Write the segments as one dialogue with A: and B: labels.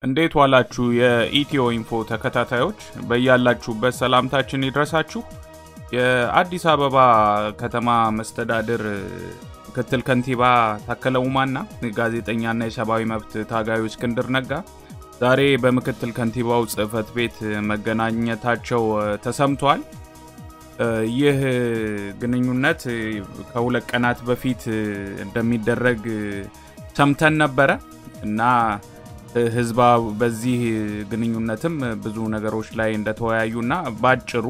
A: እንዴት ዋላችሁ? የኢትዮ ኢንፎ ተከታታዮች በያላችሁበት ሰላምታችን ይድረሳችሁ። የአዲስ አበባ ከተማ መስተዳድር ምክትል ከንቲባ ታከለ ኡማና ጋዜጠኛና የሰብአዊ መብት ታጋዩ እስክንድር ነጋ ዛሬ በምክትል ከንቲባው ጽህፈት ቤት መገናኘታቸው ተሰምቷል። ይህ ግንኙነት ከሁለት ቀናት በፊት እንደሚደረግ ሰምተን ነበረ እና ህዝባ በዚህ ግንኙነትም ብዙ ነገሮች ላይ እንደተወያዩና በአጭሩ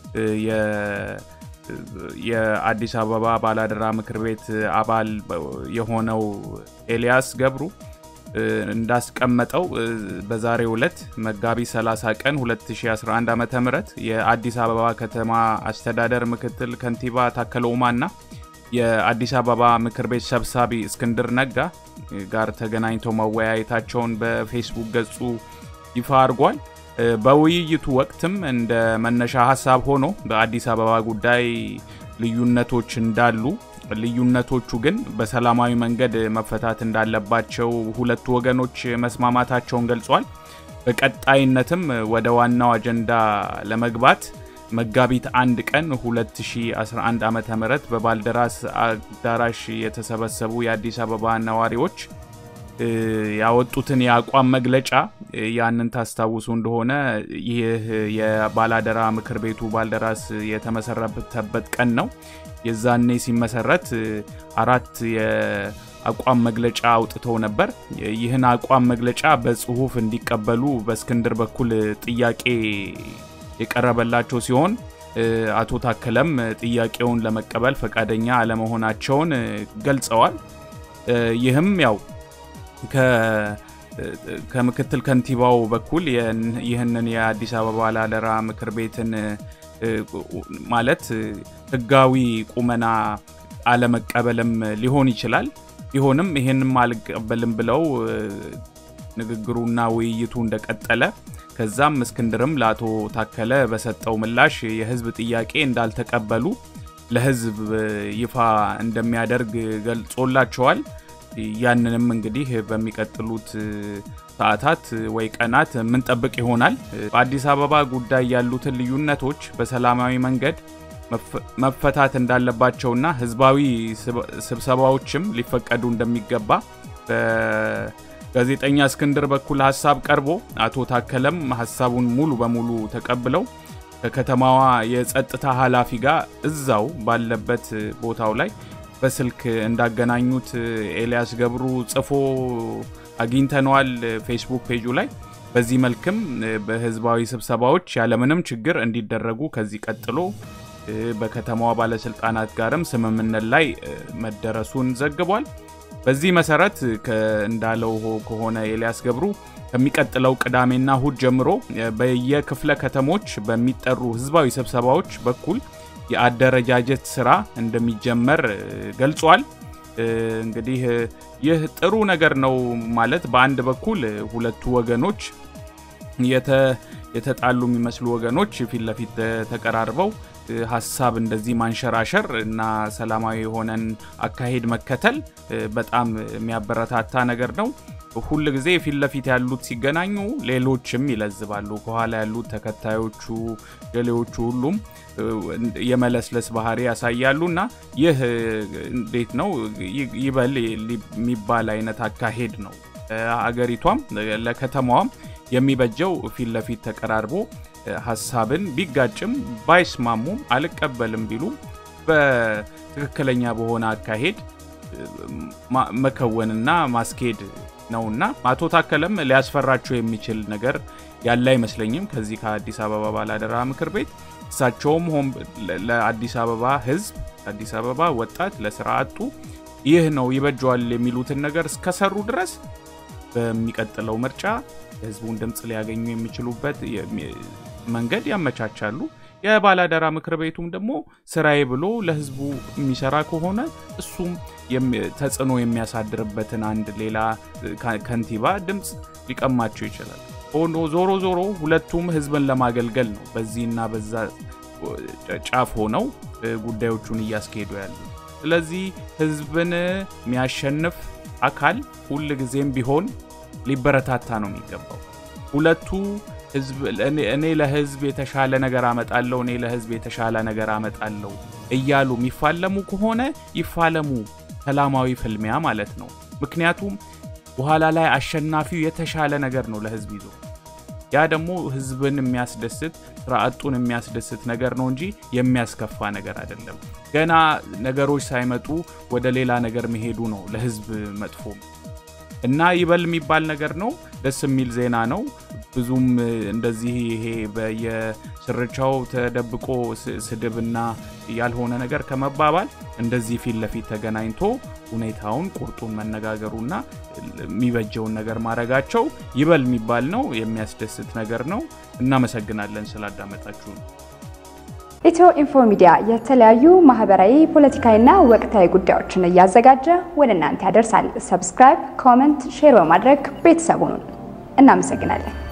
A: የአዲስ አበባ ባላደራ ምክር ቤት አባል የሆነው ኤልያስ ገብሩ እንዳስቀመጠው በዛሬው ዕለት መጋቢት 30 ቀን 2011 ዓ ም የአዲስ አበባ ከተማ አስተዳደር ምክትል ከንቲባ ታከለ ኡማና የአዲስ አበባ ምክር ቤት ሰብሳቢ እስክንድር ነጋ ጋር ተገናኝተው መወያየታቸውን በፌስቡክ ገጹ ይፋ አድርጓል። በውይይቱ ወቅትም እንደ መነሻ ሀሳብ ሆኖ በአዲስ አበባ ጉዳይ ልዩነቶች እንዳሉ ልዩነቶቹ ግን በሰላማዊ መንገድ መፈታት እንዳለባቸው ሁለቱ ወገኖች መስማማታቸውን ገልጿል። በቀጣይነትም ወደ ዋናው አጀንዳ ለመግባት መጋቢት አንድ ቀን 2011 ዓ ም በባልደራስ አዳራሽ የተሰበሰቡ የአዲስ አበባ ነዋሪዎች ያወጡትን የአቋም መግለጫ ያንን ታስታውሱ እንደሆነ ይህ የባላደራ ምክር ቤቱ ባልደራስ የተመሰረተበት ቀን ነው። የዛኔ ሲመሰረት አራት የአቋም መግለጫ አውጥተው ነበር። ይህን አቋም መግለጫ በጽሁፍ እንዲቀበሉ በእስክንድር በኩል ጥያቄ የቀረበላቸው ሲሆን አቶ ታከለም ጥያቄውን ለመቀበል ፈቃደኛ አለመሆናቸውን ገልጸዋል። ይህም ያው ከምክትል ከንቲባው በኩል ይህንን የአዲስ አበባ ባላደራ ምክር ቤትን ማለት ህጋዊ ቁመና አለመቀበልም ሊሆን ይችላል። ቢሆንም ይህንም አልቀበልም ብለው ንግግሩና ውይይቱ እንደቀጠለ ከዛም እስክንድርም ለአቶ ታከለ በሰጠው ምላሽ የህዝብ ጥያቄ እንዳልተቀበሉ ለህዝብ ይፋ እንደሚያደርግ ገልጾላቸዋል። ያንንም እንግዲህ በሚቀጥሉት ሰዓታት ወይ ቀናት የምንጠብቅ ይሆናል። በአዲስ አበባ ጉዳይ ያሉትን ልዩነቶች በሰላማዊ መንገድ መፈታት እንዳለባቸውና ህዝባዊ ስብሰባዎችም ሊፈቀዱ እንደሚገባ በጋዜጠኛ እስክንድር በኩል ሀሳብ ቀርቦ አቶ ታከለም ሀሳቡን ሙሉ በሙሉ ተቀብለው ከከተማዋ የጸጥታ ኃላፊ ጋር እዛው ባለበት ቦታው ላይ በስልክ እንዳገናኙት ኤልያስ ገብሩ ጽፎ አግኝተነዋል ፌስቡክ ፔጁ ላይ። በዚህ መልክም በህዝባዊ ስብሰባዎች ያለምንም ችግር እንዲደረጉ ከዚህ ቀጥሎ በከተማዋ ባለስልጣናት ጋርም ስምምነት ላይ መደረሱን ዘግቧል። በዚህ መሰረት እንዳለው ከሆነ ኤልያስ ገብሩ ከሚቀጥለው ቅዳሜና እሁድ ጀምሮ በየክፍለ ከተሞች በሚጠሩ ህዝባዊ ስብሰባዎች በኩል የአደረጃጀት ስራ እንደሚጀመር ገልጿል። እንግዲህ ይህ ጥሩ ነገር ነው ማለት በአንድ በኩል ሁለቱ ወገኖች የተጣሉ የሚመስሉ ወገኖች ፊት ለፊት ተቀራርበው ሀሳብ እንደዚህ ማንሸራሸር እና ሰላማዊ የሆነን አካሄድ መከተል በጣም የሚያበረታታ ነገር ነው። ሁል ጊዜ ፊት ለፊት ያሉት ሲገናኙ ሌሎችም ይለዝባሉ። ከኋላ ያሉት ተከታዮቹ፣ ሌሎቹ ሁሉም የመለስለስ ባህሪ ያሳያሉ እና ይህ እንዴት ነው ይበል የሚባል አይነት አካሄድ ነው። አገሪቷም ለከተማዋም የሚበጀው ፊት ለፊት ተቀራርቦ ሀሳብን ቢጋጭም ባይስማሙም አልቀበልም ቢሉ በትክክለኛ በሆነ አካሄድ መከወንና ማስኬድ ነውና አቶ ታከለም ሊያስፈራቸው የሚችል ነገር ያለ አይመስለኝም። ከዚህ ከአዲስ አበባ ባላደራ ምክር ቤት እሳቸውም ሆን ለአዲስ አበባ ሕዝብ አዲስ አበባ ወጣት ለስራ አጡ ይህ ነው ይበጀዋል የሚሉትን ነገር እስከሰሩ ድረስ በሚቀጥለው ምርጫ የህዝቡን ድምፅ ሊያገኙ የሚችሉበት መንገድ ያመቻቻሉ። የባላደራ ምክር ቤቱም ደግሞ ስራዬ ብሎ ለህዝቡ የሚሰራ ከሆነ እሱም ተጽዕኖ የሚያሳድርበትን አንድ ሌላ ከንቲባ ድምፅ ሊቀማቸው ይችላል። ሆኖ ዞሮ ዞሮ ሁለቱም ህዝብን ለማገልገል ነው በዚህና በዛ ጫፍ ሆነው ጉዳዮቹን እያስኬዱ ያሉ። ስለዚህ ህዝብን የሚያሸንፍ አካል ሁል ጊዜም ቢሆን ሊበረታታ ነው የሚገባው። ሁለቱ እኔ ለህዝብ የተሻለ ነገር አመጣለሁ፣ እኔ ለህዝብ የተሻለ ነገር አመጣለሁ እያሉ የሚፋለሙ ከሆነ ይፋለሙ፣ ሰላማዊ ፍልሚያ ማለት ነው። ምክንያቱም በኋላ ላይ አሸናፊው የተሻለ ነገር ነው ለህዝብ ይዞ ያ ደግሞ ህዝብን የሚያስደስት ስራ አጡን የሚያስደስት ነገር ነው እንጂ የሚያስከፋ ነገር አይደለም። ገና ነገሮች ሳይመጡ ወደ ሌላ ነገር መሄዱ ነው ለህዝብ መጥፎ እና ይበል የሚባል ነገር ነው። ደስ የሚል ዜና ነው። ብዙም እንደዚህ ይሄ በየስርቻው ተደብቆ ስድብና ያልሆነ ነገር ከመባባል እንደዚህ ፊት ለፊት ተገናኝቶ ሁኔታውን ቁርጡን መነጋገሩና የሚበጀውን ነገር ማድረጋቸው ይበል የሚባል ነው። የሚያስደስት ነገር ነው። እናመሰግናለን ስላዳመጣችሁ ነው።
B: ኢትዮ ኢንፎ ሚዲያ የተለያዩ ማህበራዊ፣ ፖለቲካዊና ወቅታዊ ጉዳዮችን እያዘጋጀ ወደ እናንተ ያደርሳል። ሰብስክራይብ፣ ኮመንት፣ ሼር በማድረግ ቤተሰቡን እናመሰግናለን።